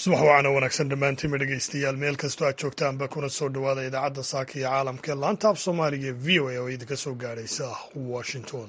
subax wacana wanaagsan dhammaantiinba dhegaystayaal meel kastoo aad joogtaanba kuna soo dhowaada idaacadda saaka iyo caalamka ee laanta af soomaaliga ee v o a oo idinka soo gaadhaysa washington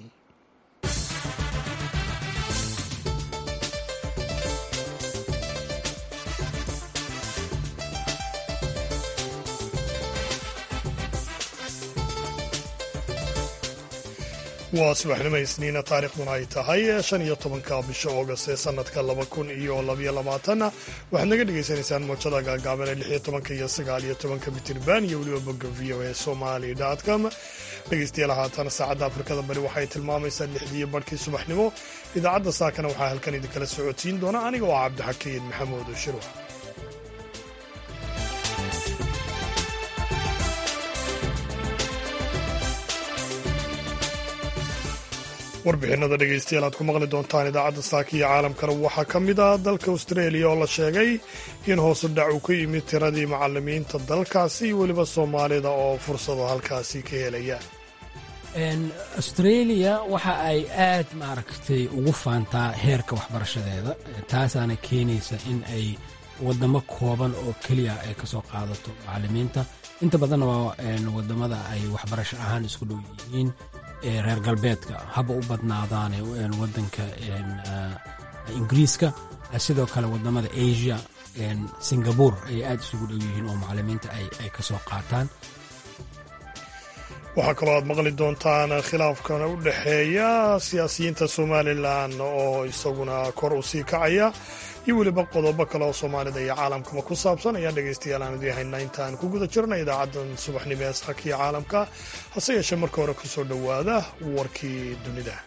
waa subaxnimo isniina taariikhduna ay tahay shan iyo tobanka bisha oogast ee sanadka laba kun iyo labaiyo labaatanna waxaad naga dhagaysanaysaan moojada gaagaaban ee lix iyo tobanka iyo sagaal iyo tobanka mitirban iyo weliba bogga v o a somali com dhegaystayaal haatan saacadda afrikada bari waxay tilmaamaysaa lixdiiyo barhkii subaxnimo idaacadda saakana waxaa halkan idinkala socodsiin doona aniga oo cabdixakiin maxamuud shirwa warbixinada dhegaystayaal aad ku maqli doontaan idaacadda saaka iyo caalamkana waxaa ka mid ah dalka austraeliya oo la sheegay in hoosu dhac uu ka yimid tiradii macalimiinta dalkaasi iyo weliba soomaalida oo fursado halkaasi ka helaya australia waxa ay aad maaragtay ugu faantaa heerka waxbarashadeeda taasaana keenaysa in ay wadamo kooban oo keliya ay ka soo qaadato macalimiinta inta badanna waa wadamada ay waxbarasho ahaan isku dhow yihiin reer galbeedka haba u badnaadaane wadanka ingiriiska sidoo kale wadamada asia singabore ay aad isugu dhow yihiin oo macalimiinta ay ka soo qaataan waxaa kaloo aad maqli doontaan khilaafkan u dhexeeya siyaasiyiinta somalilan oo isaguna kor u sii kacaya iyo weliba qodobo kale oo soomaalida iyo caalamkaba ku saabsan ayaan dhegaystayaal aan idii haynaa intaan ku guda jirna idaacaddan subaxnimo ee saaka iyo caalamka hase yeeshee marka hore ku soo dhowaada warkii dunida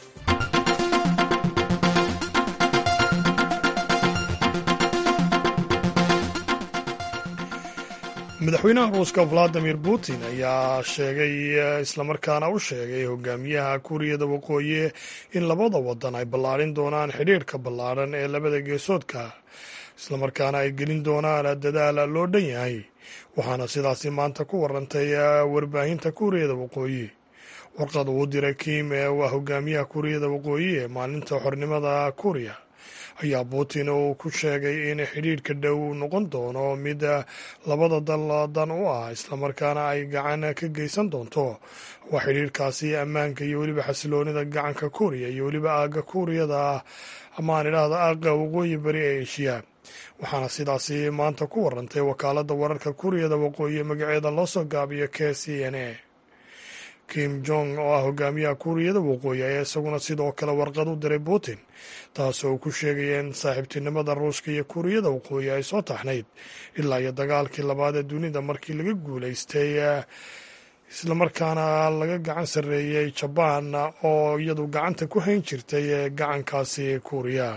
madaxweynaha ruuska valadimir putin ayaa sheegay islamarkaana u sheegay hogaamiyaha kuuriyada waqooyi in labada wadan ay ballaadhin doonaan xidhiirhka ballaadhan ee labada geesoodka islamarkaana ay gelin doonaan dadaal loo dhan yahay waxaana sidaasi maanta ku warantay warbaahinta kuuriyada waqooyi warqad uu diray kim ee waa hogaamiyaha kuuriyada waqooyi ee maalinta xornimada kuuriya ayaa putin uu ku sheegay in xidhiidhka dhow noqon doono mid labada dal dan u ah islamarkaana ay gacan ka geysan doonto waa xidhiidhkaasi ammaanka iyo weliba xasiloonida gacanka kuuriya iyo weliba aagga kuuriyada amaan idhaahda aagga waqooyi bari ee eshiya waxaana sidaasi maanta ku warantay wakaaladda wararka kuuriyada waqooyi magaceeda loo soo gaabiyo k c n a kim jong oo ah hogaamiyaha kuuriyada waqooyi ayaa isaguna sidoo kale warqad u diray putin taasoo uu ku sheegaya in saaxiibtinimada ruushka iyo kuuriyada waqooyi ay soo taxnayd ilaa iyo dagaalkii labaad ee dunida markii laga guulaystay islamarkaana laga gacan sarreeyey jabaan oo iyadu gacanta ku hayn jirtay gacankaasi kuuriya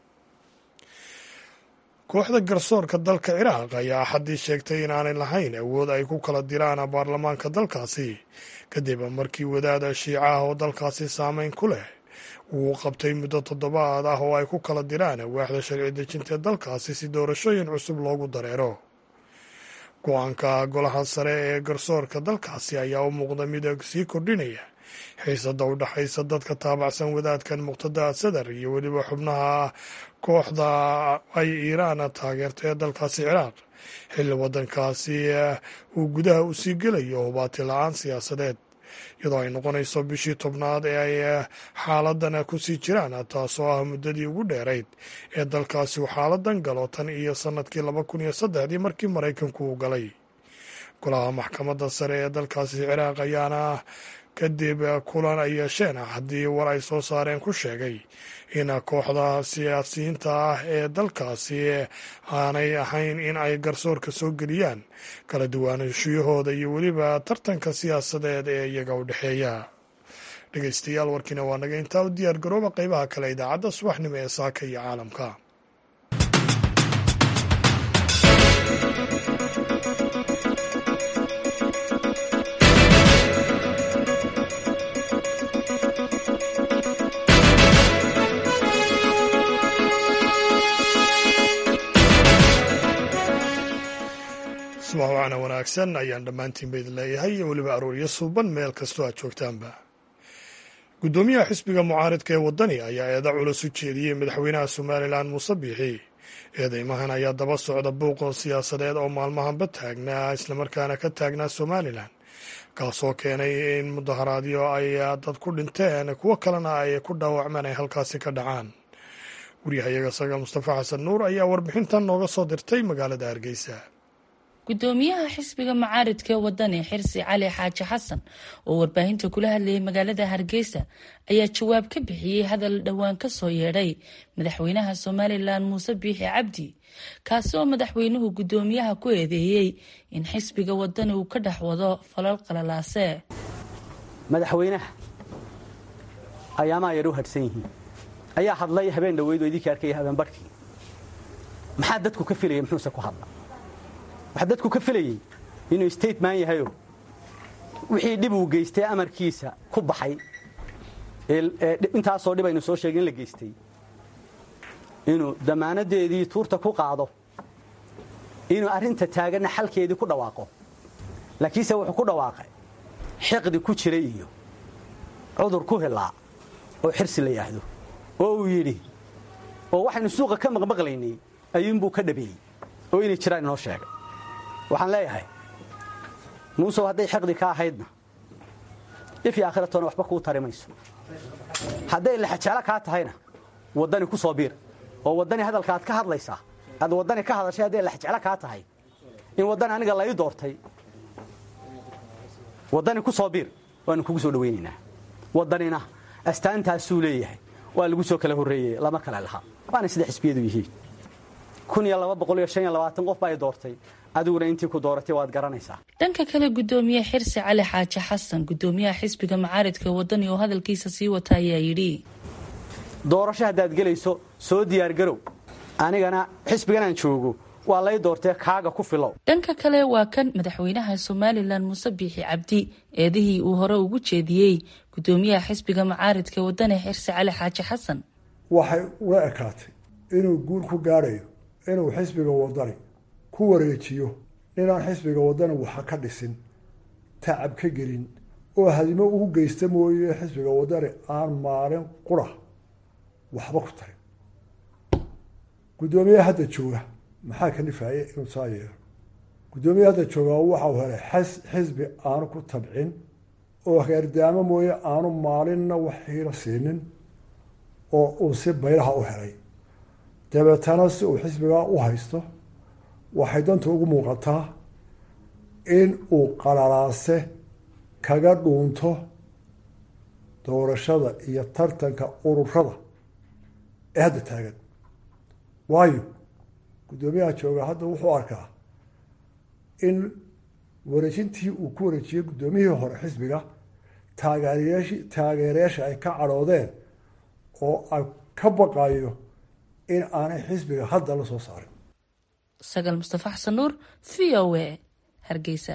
kooxda garsoorka dalka ciraaq ayaa axaddii sheegtay inaanay lahayn awood ay ku kala diraan baarlamaanka dalkaasi kadib markii wadaada shiicaha oo dalkaasi saameyn ku leh uu qabtay muddo toddobaad ah oo ay ku kala diraan waaxda sharci dejinta dalkaasi si doorashooyin cusub loogu dareero go-aanka golaha sare ee garsoorka dalkaasi ayaa u muuqda mid sii kordhinaya xiisada u dhexaysa dadka taabacsan wadaadkan muqtada sadar iyo weliba xubnaha kooxda ay iiraan taageerta ee dalkaasi ciraaq xilli waddankaasi uu gudaha u sii gelayo hubaati la-aan siyaasadeed iyadoo ay noqonayso bishii tobnaad ee ay xaaladan ku sii jiraan taasoo ah muddadii ugu dheerayd ee dalkaasi uu xaaladan galo tan iyo sannadkii laba kun iyo saddexdii markii maraykanku uu galay golaha maxkamadda sare ee dalkaasi ciraaq ayaana kadib kulan ay yeesheen haddii war ay soo saareen ku sheegay in kooxda siyaasiyiinta ah ee dalkaasi aanay ahayn in ay garsoorka soo geliyaan kala duwaanashiyahooda iyo weliba tartanka siyaasadeed ee iyaga u dhexeeya dhegaystayaal warkiina waa naga intaa u diyaar garooba qeybaha kale idaacadda subaxnimo ee saaka iyo caalamka subax wacana wanaagsan ayaan dhammaantiinba idin leeyahay iyo weliba arooryo suuban meel kastoo aad joogtaanba guddoomiyaha xisbiga mucaaridka ee waddani ayaa eeda culus u jeediyey madaxweynaha somalilan muuse biixi eedeymahan ayaa daba socda buuqo siyaasadeed oo maalmahanba taagnaa islamarkaana ka taagnaa somalilan kaasoo keenay in mudaharaadyo ay dad ku dhinteen kuwo kalena ay ku dhaawacmeen ay halkaasi ka dhacaan waryahayaga saga mustafa xasan nuur ayaa warbixintan nooga soo dirtay magaalada hargeysa gudoomiyaha xisbiga macaaridka wadani xirsi cali xaaji xasan oo warbaahinta kula hadlayay magaalada hargeysa ayaa jawaab ka bixiyey hadal dhowaan ka soo yeedhay madaxweynaha somalilan muuse biixi cabdi kaasi oo madaxweynuhu gudoomiyaha ku eedeeyey in xisbiga wadani uu ka dhex wado falal qalalaase madaxweynaha ayaamaa yar u hadhsan yihiin ayaa hadlay habeen dhaweyd oo idinka arkaya habeen barhkii maxaa dadku ka filaya muxuuse ku hadla waxaa dadku ka filayey inuu stateman yahayo wixii dhib uu geystay amarkiisa ku baxay intaasoo dhib aynu soo sheegay in la geystay inuu damaanadeedii tuurta ku qaado inuu arrinta taaganna xalkeedii ku dhawaaqo laakiinse wuxuu ku dhawaaqay xiqdi ku jiray iyo cudur ku hilaa oo xirsi la yidhaahdo oo uu yidhi oo waxaynu suuqa ka maqmaqlaynay ayuunbuu ka dhabeeyey oo inay jiraan inoo sheegay waxaan leeyahay muusow hadday xiqdi ka ahaydna ifyo aakhiratoona waxba kuu tari mayso hadday laxajaalo kaa tahayna waddani ku soo biir oo waddani hadalka aad ka hadlaysaa aad waddani ka hadashay hadday laxjeclo kaa tahay in waddani aniga la ii doortay waddani ku soo biir waanu kugu soo dhawaynaynaa waddanina astaantaasuu leeyahay waa lagu soo kala horreeyey lama kale lahaa waana sida xisbiyadu yihiin kun iyo laba boqol iyo shan iyo labaatan qof baa i doortay adiguna intii ku dooratay waad garanaysaa dhanka kale gudoomiye xirsi cali xaaji xasan gudoomiyaha xisbiga macaaridka wadani oo hadalkiisa sii wata ayaa yidhi doorasho haddaad gelayso soo diyaargarow anigana xisbiganaan joogo waa lay doortee kaaga ku filow dhanka kale waa kan madaxweynaha somalilan muuse biixi cabdi eedihii uu hore ugu jeediyey gudoomiyaha xisbiga macaaridka wadani xirsi cali xaaji xasan waxay ula ekaatay inuu guul ku gaadhayo inuu xisbiga wadani ku wareejiyo ninaan xisbiga wadani waxa ka dhisin tacab ka gelin oo hadimo ugu geysta mooye xisbiga wadani aan maalin qura waxba ku tarin guddoomiyaha hadda jooga maxaa ka nifaaya inuu saa yeelo guddoomiyaha hadda jooga waxau helay xisbi aanu ku tabcin oo heerdaamo mooye aanu maalinna wax hiilo siinin oo uu si baylaha u helay dabeetana si uu xisbigaa u haysto waxay danta ugu muuqataa in uu qalalaase kaga dhuunto doorashada iyo tartanka ururada ee hadda taagan waayo guddoomiyaha jooga hadda wuxuu arkaa in wareejintii uu ku wareejiyey guddoomiyihii hore xisbiga taageerayashi taageerayaasha ay ka cadhoodeen oo ay ka baqayo in aanay xisbiga hadda la soo saarin sagaal mustafa xasan nuur v o a hargeysa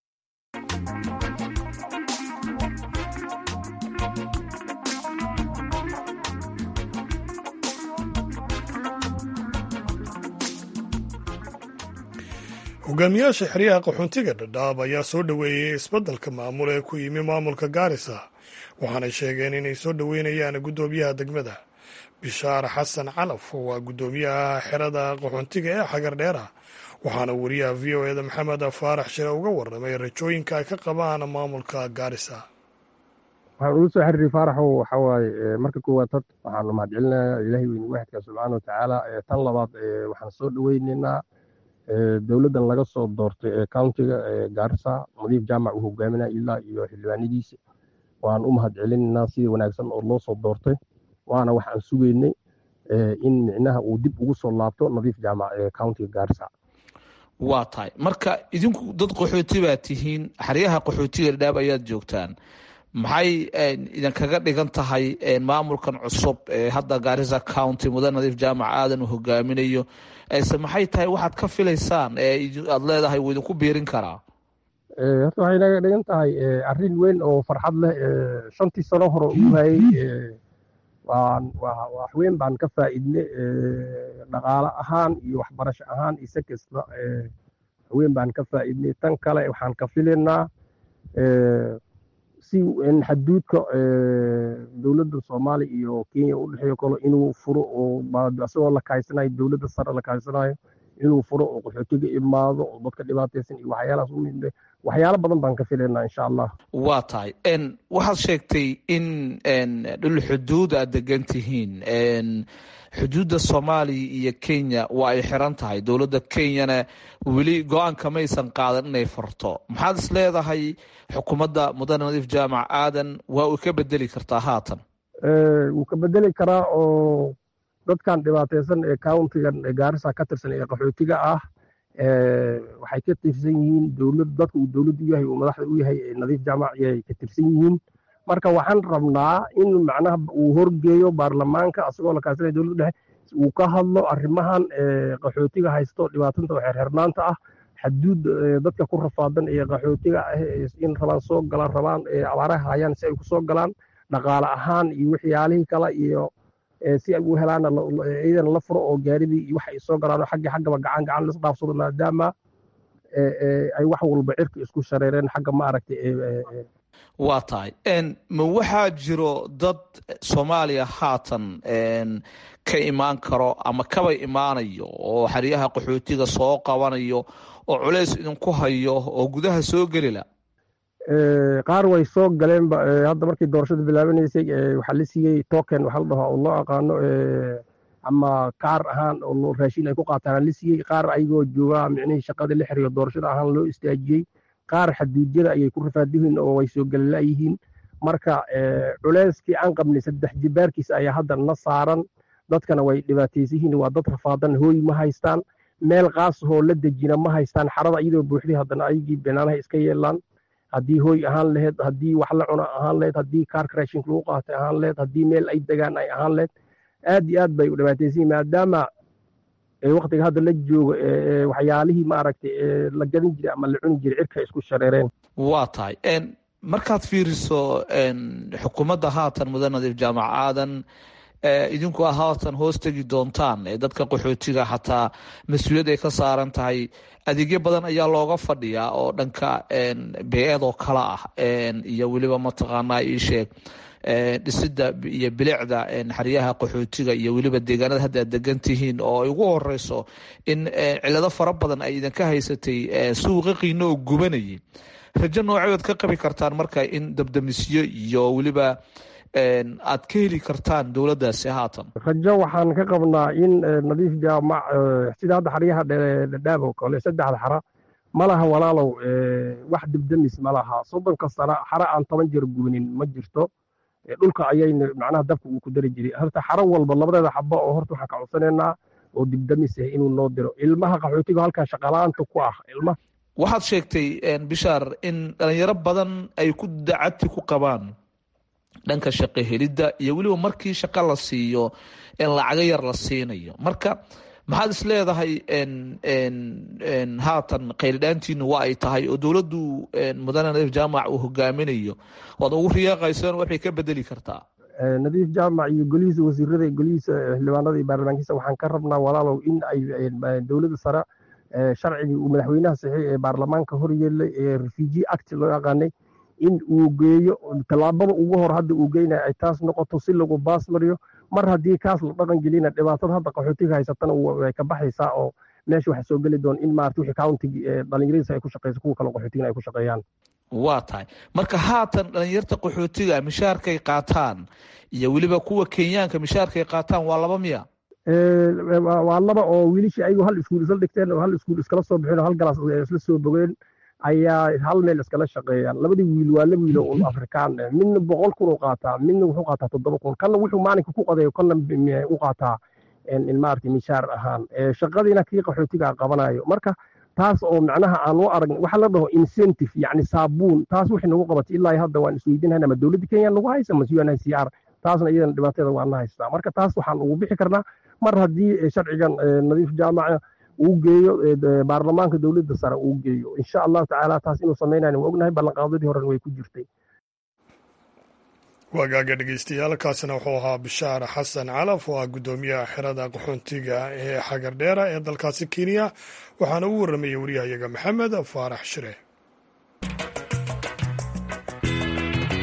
hogaamiyaasha xeryaha qaxoontiga dhadhaab ayaa soo dhoweeyey isbeddelka maamul ee ku yimi maamulka gaarisa waxaanay sheegeen inay soo dhoweynayaan guddoomiyaha degmada bishaar xasan calaf waa guddoomiyaha xerada qaxoontiga ee xagar dheera waxaana wariyaha v o eda maxamed faarax shire uga warramay rajooyinka ay ka qabaan maamulka gaarisa waxaan ugu soo xiriiray faaraxow waxa waaye marka koowaad had waxaanu mahadcelinayaa ilaahay weyne waxidka subxaana watacaala tan labaad waxaan soo dhoweynaynaa dowladdan laga soo doortay ee countiga gaarisa nadiif jaamac uu hogaaminaya ilaa iyo xildhibaanadiisa waan u mahad celinaynaa sida wanaagsan oo loo soo doortay waana waxaan sugaynay in micnaha uu dib ugu soo laabto nadiif jaamac ee countiga gaarisa waa tahay marka idinku dad qaxooti baa tihiin xeryaha qaxootiga dhadhaab ayaad joogtaan maxay idinkaga dhigan tahay maamulkan cusub ee hadda gaarisa county mudan nadiif jaamac aadan uu hogaaminayo se maxay tahay waxaad ka filaysaan aad leedahay wuu idinku biirin karaa horta waxay naga dhigan tahay arrin weyn oo farxad leh shantii sano hore u hayay wax weyn baan ka faa'iidnay dhaqaale ahaan iyo waxbarasho ahaan isa kasta weyn baan ka faa'iidnay tan kale waxaan ka filaynaa si xaduudka dowladda soomaaliya iyo kenya u dhexeeyo kalo inuu furo oo isagoo la kaysanayo dowladda sare la kaysanayo inuu furo oo qaxootiga imaado oo dadka dhibaataysan iyo waxyaalahaas u mid waxyaalo badan baan ka filaynaa insha allah waa tahay waxaad sheegtay in dhul xuduud aad degan tihiin xuduudda soomaaliya iyo kenya waa ay xiran tahay dowladda kenyana weli go-aanka maysan qaadan inay farto maxaad is leedahay xukuumadda mudane nadiif jaamac aadan waa uu ka bedeli kartaa haatan wuu ka bedeli karaa oo dadkan dhibaataysan ee countigan gaarisa ka tirsan ee qaxootiga ah waxay ka tirsan yihiin dowlad dadka uu dowladdu yahay uu madaxda u yahay nadiif jaamac ayay ka tirsan yihiin marka waxaan rabnaa in macnaha uu horgeeyo baarlamaanka asagoo la kaasanaya dowladda dhexe uu ka hadlo arrimahan qaxootiga haysto dhibaatanta oo xeerxirnaanta ah xaduud dadka ku rafaadan ee qaxootiga ah in rabaan soo galaan rabaan abaaraha hayaan si ay ku soo galaan dhaqaale ahaan iyo waxyaalihii kale iyo si ay u helaana iyadana la furo oo gaaridii iyo waxa ay soo galaan xagga xaggaba gacan gacan lis dhaafsado maadaama ay wax walba cirka isku shareereen xagga ma aragtay waa tahay ma waxaa jiro dad soomaaliya haatan ka imaan karo ama kaba imaanayo oo xeryaha qaxootiga soo qabanayo oo culays idinku hayo oo gudaha soo gelila qaar way soo galeenba hadda markii doorashada bilaabanaysay waxaa la siiyey token waxaa la dhahaa oo loo aqaano ama kaar ahaan oo raashin ay ku qaataan la siiyey qaar ayagoo joogaa micnihii shaqada la xiriyo doorashada ahaan loo istaajiyey qaar xaduudyada ayay ku rafaadihiin oo way soo galilaayihiin marka culeyskii aan qabnay saddex jibaarkiisa ayaa hadda na saaran dadkana way dhibaataysihiin waa dad rafaadan hooy ma haystaan meel qaasahoo la dejina ma haystaan xarada iyadoo buuxday haddana ayagii banaanaha iska yeelaan haddii hooy ahaan laheyd haddii wax la cuna ahaan laheyd haddii kaarka raashinka lagu qaatay ahaan laheyd haddii meel ay degaan ay ahaan laheyd aad iyo aad bay u dhibaataysihiin maadaama waktiga hadda la joogo waxyaalihii maaragtay la gadan jiray ama la cuni jiray cirka isku shareereen waa tahay markaad fiiriso xukuumadda haatan mudan nadiif jaamac aadan idinku a haatan hoos tegi doontaan dadka qaxootiga xataa mas-uuliyad ay ka saaran tahay adeegyo badan ayaa looga fadhiyaa oo dhanka bee-eed oo kale ah iyo weliba mataqaanaa ii sheeg dhisida iyo bilicda xeryaha qaxootiga iyo weliba deegaanada hadda aad degan tihiin oo ay ugu horeyso in cilado fara badan ay idinka haysatay suuqa qiino oo gubanayay rajo nooceed ka qabi kartaan marka in dabdamisyo iyo weliba aad ka heli kartaan dowladdaasi haatan rajo waxaan ka qabnaa in nadiif jaamac sida hadda xaryaha dhadhaab oo kale saddexda xara ma laha walaalow wax dibdamis ma laha soddonka sano xara aan toban jeer gubanin ma jirto dhulka ayayna macnaha dabka uu ku dari jiray horta xaro walba labadeeda xaba oo horta waxaan ka codsanaynaa oo dibdamis ah inuu noo diro ilmaha qaxootiga halkan shaqalaanta ku ah ilma waxaad sheegtay bishaar in dhalinyaro badan ay ku dacadti ku qabaan dhanka shaqo helidda iyo weliba markii shaqo la siiyo lacago yar la siinayo marka maxaad is leedahay haatan qaylidhaantiinu waa ay tahay oo dowladdu mudane nadiif jaamac uu hogaaminayo waad ugu riyaaqaysaan waxay ka bedeli kartaa nadiif jaamac iyo golihiisa wasiirada golihiisa xildhibaanada iyo baarlamaankiisa waxaan ka rabnaa walaalow in ay dowladda sare sharcigii uu madaxweynaha saxiix ee baarlamaanka horyeelay ee refugee act loo yaqaanay in uu geeyo tallaabada ugu hor hadda uu geynaya ay taas noqoto si lagu baas mariyo mar haddii kaas la dhaqan gelina dhibaatada hadda qaxootiga haysatana way ka baxaysaa oo meesha waxa soo geli doon in maarata wixii countiga dhalinyaradiisa ay ku shaqeyso kuwa kale qaxootigana ay ku shaqeeyaan waa tahay marka haatan dhalinyarta qaxootiga mishaarkay qaataan iyo weliba kuwa kenyaanka mishaarkay qaataan waa laba miya waa laba oo wiilishii ayagoo hal iskuul isla dhigteen oo hal iskuul iskala soo bixeen oo hal galaas isla soo bogeen ayaa hal meel iskala shaqeeyaan labadii wiil waa laba wiilo un afrikaan midna boqol kun u qaataa midna wuxuu qaataa toddoba kun kanna wuxuu maalinka ku qadeeyo kanna u qaataa maaragtay mishaar ahaan shaqadiina kii qaxootiga qabanayo marka taas oo macnaha aan u arag waxa la dhaho incentive yacni saabuun taas waxay nagu qabatay ilaa hadda waan isweydiinayna ma dowladda kenya nagu haysa ma u n c r taasna iyadana dhibaatada waa na haystaa marka taas waxaan ugu bixi karnaa mar haddii sharcigan nadiif jaamaca uu geeyo baarlamaanka dowladda sare uu geeyo insha allahu tacaala taas inuu samaynayn waa ognahay ballanqaadadii horena way ku jirtay waagaaga dhegeystayaal kaasina wuxuu ahaa bishaar xasan calaf oo ah guddoomiyaha xerada qaxoontiga ee xagardheera ee dalkaasi kenya waxaana u warramayay wariyahayaga maxamed faarax shire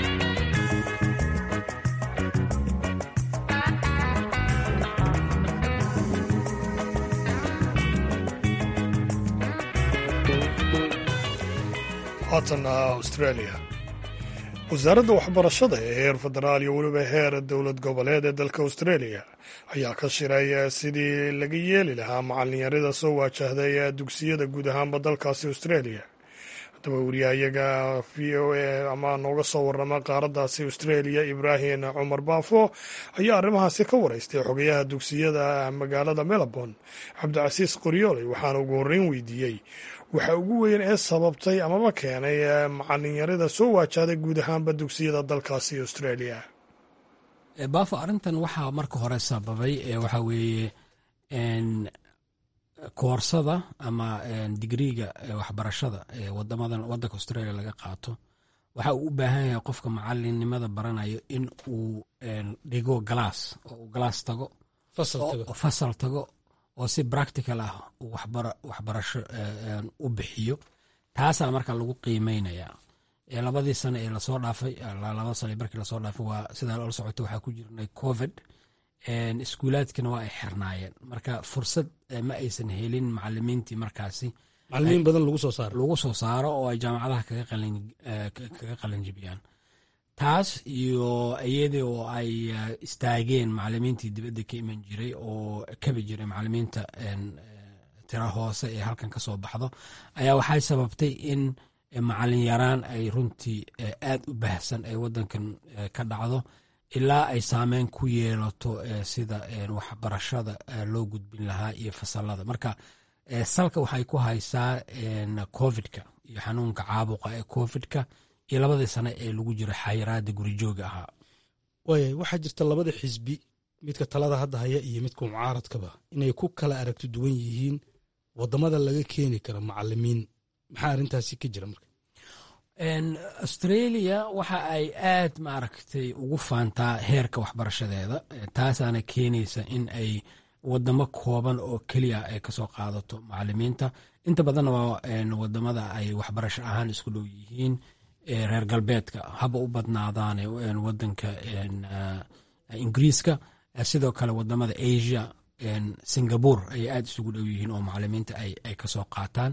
haatana australia wasaaradda waxbarashada ee heer federaal iyo weliba heer dowlad goboleed ee dalka australia ayaa ka shiray sidii laga yeeli lahaa macalinyarada soo waajahday dugsiyada guud ahaanba dalkaasi australia haddaba wariyahayaga v o a ama nooga soo warama qaaraddaasi australia ibraahim cumar baafo ayaa arrimahaasi ka wareystay xogayaha dugsiyada magaalada melbourne cabdicasiis qoryooley waxaana ugu horreyn weydiiyey waxa ugu weyn ee sababtay amaba keenay macalinyarada soo waajahday guud ahaanba dugsiyada dalkaasi australia baafo arrintan waxaa marka hore sababay waxaa weeye koorsada ama digriiga waxbarashada ee wadamadan wadanka australia laga qaato waxa uu u baahan yahay qofka macalinnimada baranayo in uu dhigo galaas oo uu galaas tago fasal tago oo si practical ah uu waxbarasho u bixiyo taasaa marka lagu qiimeynaya labadii sane ee lasoo dhaafay laba sane markii lasoo dhaafay waa sidaa la socota waxaa ku jirnay covid iskuulaadkina waa ay xirnaayeen marka fursad ma aysan helin macalimiintii markaasi macalimiin badan lagu soo saaro lagu soo saaro oo ay jaamacadaha kaga qalanjibiyaan taas iyo iyadii oo ay istaageen macalimiintii dibadda ka iman jiray oo kabi jiray macalimiinta tira hoose ee halkan ka soo baxdo ayaa waxay sababtay in macalin yaraan ay runtii aad u baahsan ay wadankan ka dhacdo ilaa ay saameyn ku yeelato sida waxbarashada loo gudbin lahaa iyo fasalada marka salka waxay ku haysaa covidka iyo xanuunka caabuqa ee covidka iyo labadii sane ee lagu jiro xayiraada gurijooga ahaa waaya waxaa jirta labada xisbi midka talada hadda haya iyo midka mucaaradkaba inay ku kala aragti duwan yihiin wadamada laga keeni karo macalimiin maxaa arrintaasi ka jira marka australia waxa ay aad maaragtay ugu faantaa heerka waxbarashadeeda taasaana keenaysa in ay wadamo kooban oo keliya ay kasoo qaadato macalimiinta inta badanna waa wadamada ay waxbarasho ahaan isku dhow yihiin reer galbeedka haba u badnaadaan wadanka ingiriiska sidoo kale wadamada asia singapore ayay aad isugu dhow yihiin oo macalimiinta ay kasoo qaataan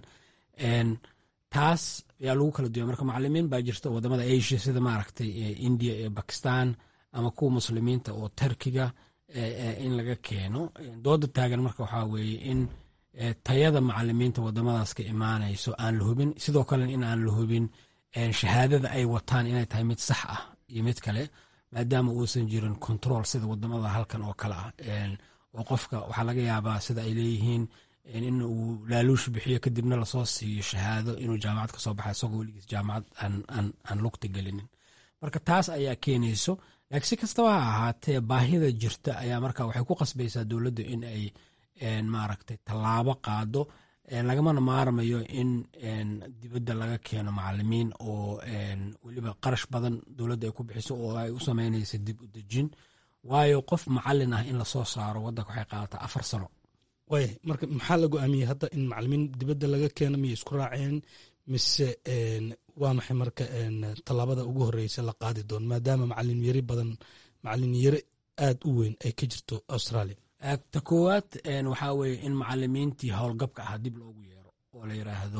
taas ayaa lagu kala duya marka macalimiin baa jirta wadamada asia sida maaragtay india iyo bakistan ama kuwa muslimiinta oo turkiga in laga keeno dooda taagan marka waxaa weeye in tayada macalimiinta wadamadaas ka imaanayso aan la hubin sidoo kalena in aan la hubin shahaadada ay wataan inay tahay mid sax ah iyo mid kale maadaama uusan jirin control sida wadamada halkan oo kale ah oo qofka waxaa laga yaabaa sida ay leeyihiin in uu laaluush bixiyo kadibna lasoo siiyo shahaado inuu jaamacad ka soo baxa isagoo weligiis jaamacad aan lugta gelinin marka taas ayaa keenayso laakiin si kastaba ha ahaatee baahida jirta ayaa marka waxay ku qasbaysaa dowladda in ay maaragtay tallaabo qaado lagamana maarmayo in dibadda laga keeno macalimiin oo weliba qarash badan dowladda ay ku bixiso oo ay u sameynaysa dib u dejin waayo qof macalin ah in lasoo saaro waddanka waxay qaadataa afar sano waaya marka maxaa la go-aamiyey hadda in macalimiin dibadda laga keeno miyay isku raaceen mise waa maxay marka tallaabada ugu horeysa la qaadi doono maadaama macalin yari badan macalin yari aad u weyn ay ka jirto australia ta koowaad waxaa weeye in macalimiintii howlgabka ah dib loogu yeero oo la yiraahdo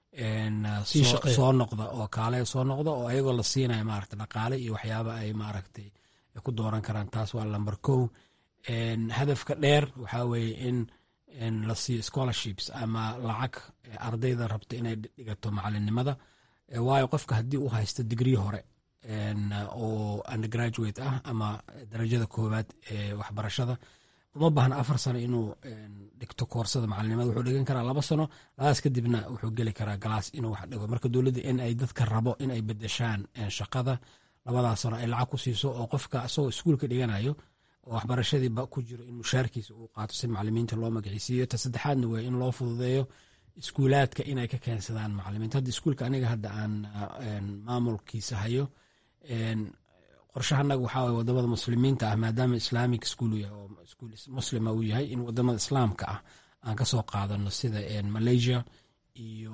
soo noqda oo kaale soo noqda oo ayagoo la siinaya maaragta dhaqaale iyo waxyaaba ay maaragtay ku dooran karaan taas waa lamber kow hadafka dheer waxaa weeye in la siiyo scholarships ama lacag ardayda rabta inay dhigato macalinimada waayo qofka haddii uu haysto digrii hore oo undergraduate ah ama darajada koowaad ee waxbarashada uma baahna afar sano inuu dhigto koorsada macalinimada wuxuu dhigan karaa laba sano labadaas kadibna wuxuu geli karaa galaas inuu wax dhigo marka dowladda in ay dadka rabo in ay bedeshaan shaqada labadaas sano ay lacag ku siiso oo qofka isagoo iskuulka dhiganayo oo waxbarashadiiba ku jiro in mushaarkiisa uu qaato si macalimiinta loo magiciisiiyo ta saddexaadna waa in loo fududeeyo iskuulaadka inay ka keensadaan macalimiinta hadda iskuulka aniga hadda aan maamulkiisa hayo qorshahanaga waxaa waye wadamada muslimiinta ah maadaama islamic school uu yahay oo iskuul muslima uu yahay in wadamada islaamka ah aan kasoo qaadano sida malaysia iyo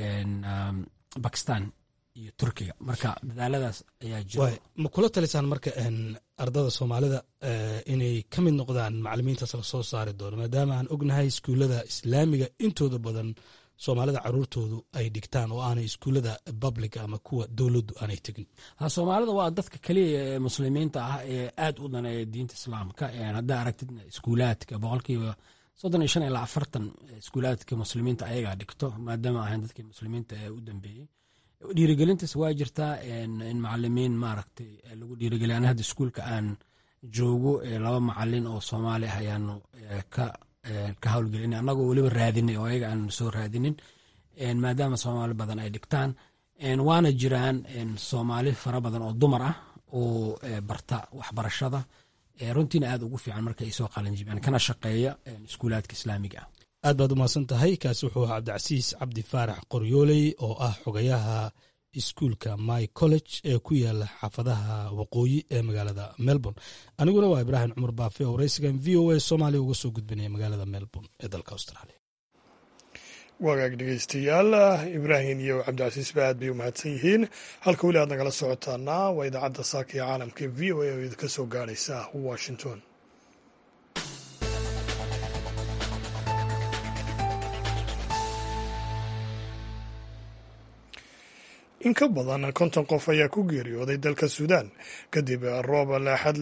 bakistan iyo turkiga marka dadaaladaas ayaa jira ma kula talisaan marka ardada soomaalida inay ka mid noqdaan macalimiintaas la soo saari doono maadaama aan ognahay iskuullada islaamiga intooda badan soomaalida caruurtoodu ay dhigtaan oo aanay iskuullada public ama kuwa dowladdu aanay tegin soomaalida waa dadka keliya ee muslimiinta ah ee aad u daneeya diinta islaamka haddaa aragtid iskuulaadka boqolkiiba soddon iyo shan ilaa afartan iskuulaadka muslimiinta ayagaa dhigto maadaama ahayn dadkii muslimiinta ee u dambeeyey dhiirigelintaas waa jirtaa in macalimiin maaragtay lagu dhiirigeliya ana hadda iskuulka aan joogo laba macalin oo soomaali ah ayaanu ka ka howlgelina annagoo weliba raadinay oo ayaga aan soo raadinin maadaama soomaali badan ay dhigtaan waana jiraan soomaali fara badan oo dumar ah oo barta waxbarashada runtiina aad ugu fiican marka ay soo qalanjibiyaan kana shaqeeya iskuulaadka islaamiga ah aad baad umahadsan tahay kaasi wuxuu ahaa cabdicasiis cabdi faarax qoryooley oo ah xogayaha iskuulka my college ee ku yaala xaafadaha waqooyi ee magaalada melbourne aniguna waa ibraahim cumar baafe oo waraysigan v o a soomaaliya uga soo gudbinaya magaalada melbourne ee dalka australia wagaag dhegeystayaal ibraahim iyo cabdicasiisba aad bay u mahadsan yihiin halka weli aad nagala socotaana waa idaacadda saaka ee caalamka v o a oo idinka soo gaadhaysa washington in ka badan konton qof ayaa ku geeriyooday dalka suudaan kadib roob baaxad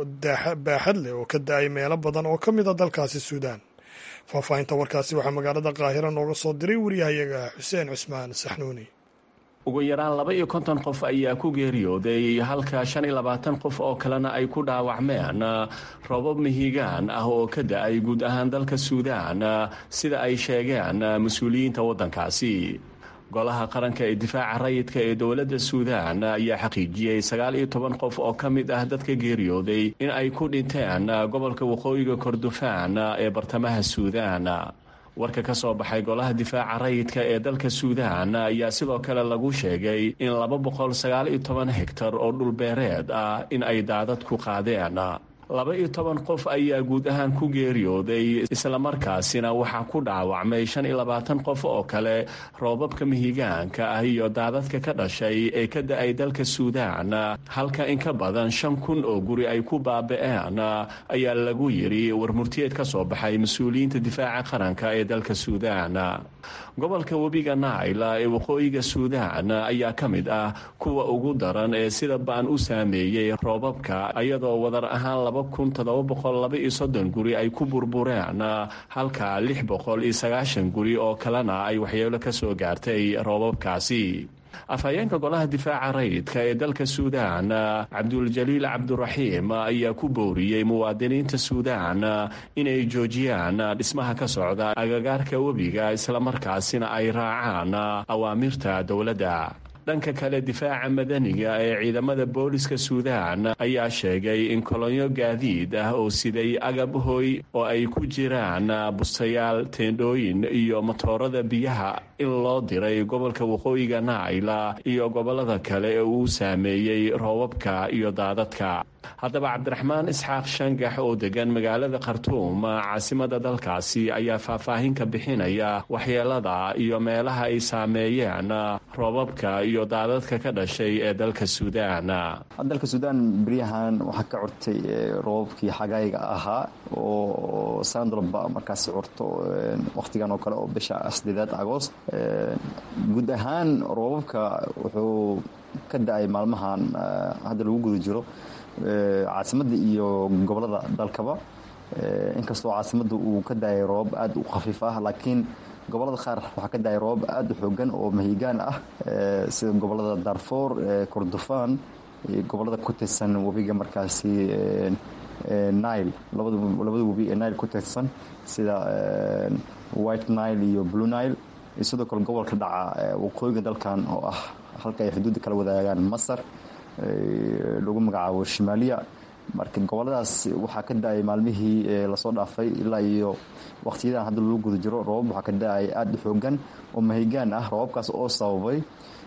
leh oo ka da-ay meelo badan oo ka mid a dalkaasi suudaan faahfaahinta warkaasi waxaa magaalada qaahira nooga soo diray wariyahayaga xuseen cusmaan saxnuuni ugu yaraan laba iyo konton qof ayaa ku geeriyooday halka shan iyo labaatan qof oo kalena ay ku dhaawacmeen roobab mihigaan ah oo ka da-ay guud ahaan dalka suudaan sida ay sheegeen mas-uuliyiinta waddankaasi golaha qaranka ee difaaca rayidka ee dowladda suudaan ayaa xaqiijiyey sagaal iyo toban qof oo ka mid ah dadka geeriyooday in ay ku dhinteen gobolka waqooyiga kordofaan ee bartamaha suudaan warka ka soo baxay golaha difaaca rayidka ee dalka suudaan ayaa sidoo kale lagu sheegay in laba boqol sagaal iyo toban hegtar oo dhulbeereed ah in ay daadad ku qaadeen laba iyo toban qof ayaa guud ahaan ku geeriyooday islamarkaasina waxaa ku dhaawacmay shan iyo labaatan qof oo kale roobabka mihigaanka ah iyo daadadka ka dhashay ee ka da-ay dalka suudaan halka in ka badan shan kun oo guri ay ku baaba-een ayaa lagu yidhi warmurtiyeed ka soo baxay mas-uuliyiinta difaaca qaranka ee dalka suudaan gobolka webiga naila ee waqooyiga suudaan ayaa ka mid ah kuwa ugu daran ee sida ba-an u saameeyey roobabka iyadoo wadar ahaan laba kun toddoba boqol laba iyo soddon guri ay ku burbureen halka lix boqol iyo sagaashan guri oo kalena ay waxyeelo ka soo gaartay roobabkaasi afhayeenka golaha difaaca rayidka ee dalka suudaan cabduljaliil cabduraxiim ayaa ku booriyey muwaadiniinta suudaan inay joojiyaan dhismaha ka socda agagaarka webiga islamarkaasina ay raacaan awaamirta dowladda dhanka kale difaaca madaniga ee ciidamada booliska suudaan ayaa sheegay in kolonyo gaadiid ah oo siday agab hoy oo ay ku jiraan bustayaal teendhooyin iyo matoorada biyaha in loo diray gobolka waqooyiga naayla iyo gobolada kale ee uu saameeyey roobabka iyo daadadka haddaba cabdiraxmaan isxaaq shangax oo degan magaalada khartuum caasimada dalkaasi ayaa faahfaahin ka bixinaya waxyeelada iyo meelaha ay saameeyeen roobabka iyo daadadka ka dhashay ee dalka suudaan dalka suudaan beryahan waxaa ka curtay roobabkii xagayga ahaa oo sanadalba markaasi curto wakhtigan oo kale oo bisha sideedaad agoost guud ahaan roobabka wuxuu ka da-ay maalmahan hadda lagu guda jiro caasimadda iyo gobolada dalkaba inkastoo caasimadda uu ka daayay roobab aada u khafiif ah laakiin gobolada qaar waxaa ka daayay roobab aada u xoogan oo mahigaan ah sida gobolada darfour kordofan iyo gobolada ku tirsan webiga markaasi nile labada webi ee nile ku tirsan sida white nile iyo blue nile iyo sidoo kale gobolka dhaca waqooyiga dalkan oo ah halka ay xuduudda kala wadaagaan masar lagu magacaabo shimaaliya marka goboladaas waxaa ka da-ay maalmihii lasoo dhaafay ilaa iyo wakhtiyadan hadda lagu guda jiro roobab waxaa ka da-ay aada u xoogan oo mahigaan ah roobabkaas oo sababay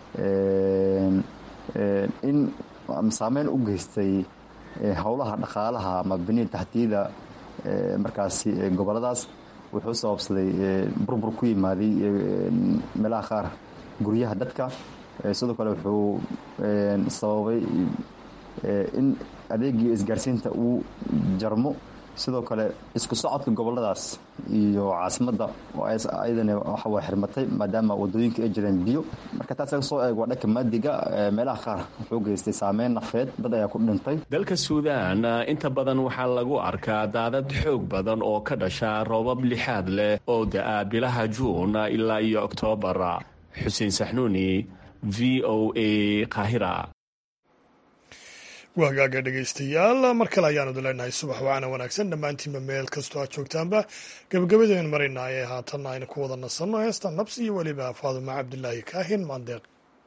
in saameyn u geystay howlaha dhaqaalaha ama biniya taxtiyada markaasi goboladaas wuxuu sababsaday burbur ku yimaaday meelaha qaar guryaha dadka sidoo kale wuxuu sababay in adeegii isgaarsiinta uu jarmo sidoo kale isku socodka goboladaas iyo caasimadda ayadana waxaway xirmatay maadaama wadooyinka ay jireen biyo marka taas laga soo eego waa dhanka maadiga meelaha qaar wuxuu geystay saameyn nafeed dad ayaa ku dhintay dalka suudaan inta badan waxaa lagu arkaa daadad xoog badan oo ka dhasha roobab lixaad leh oo da-a bilaha juun ilaa iyo oktoobar xuseen saxnuuni v o a qaahira waa hagaaga dhegaystayaal mar kale ayaanu leenahay subax wacaana wanaagsan dhammaantiinba meel kastoo aad joogtaanba gabagabadeen maraynaa ee haatanna aynu ku wada nasanno heesta nabsi iyo weliba faadumo cabdilaahi kaahin maandeeq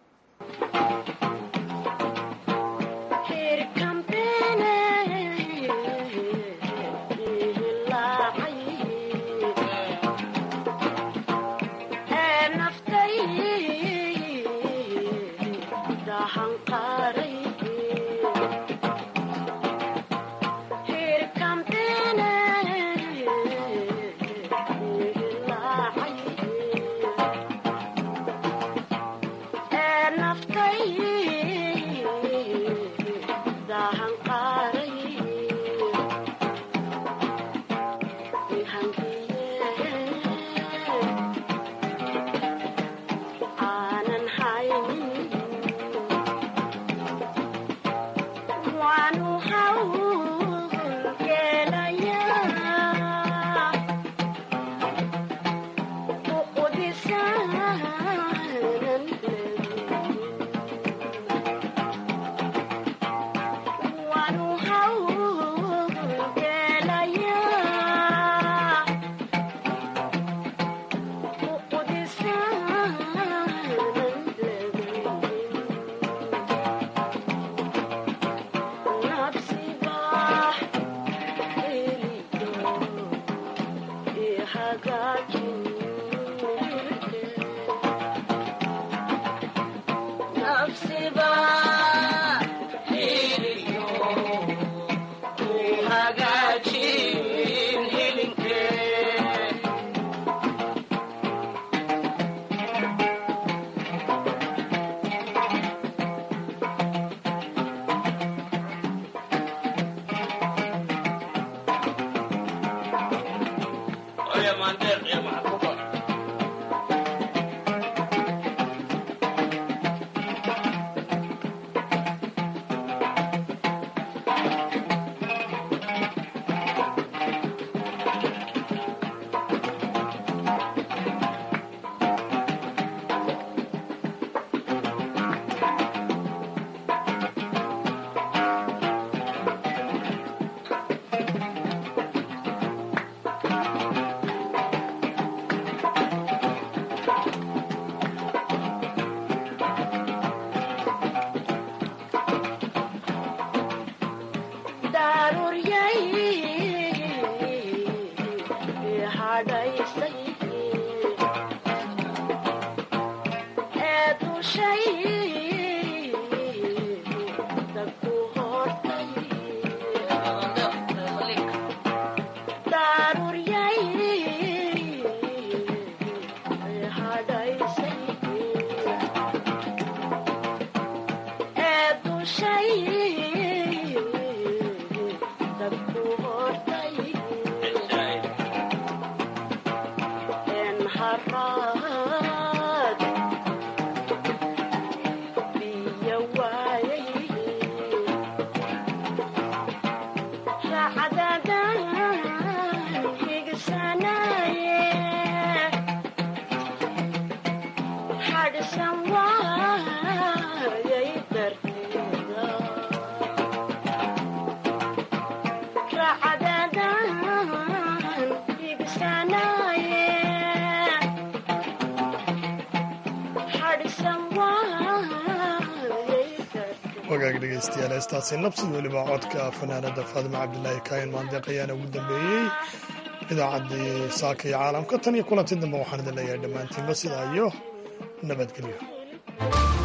wagaag dhegeystayaal heestaasi nabsid weliba codka fanaanada faadima cabdilaahi kaayan maandeeq ayaana ugu dambeeyey idaacaddii saaka iyo caalamka tan iyo kulanti dambe waxaan idin leeyahay dhammaantiinba sidaa iyo nabadgelyo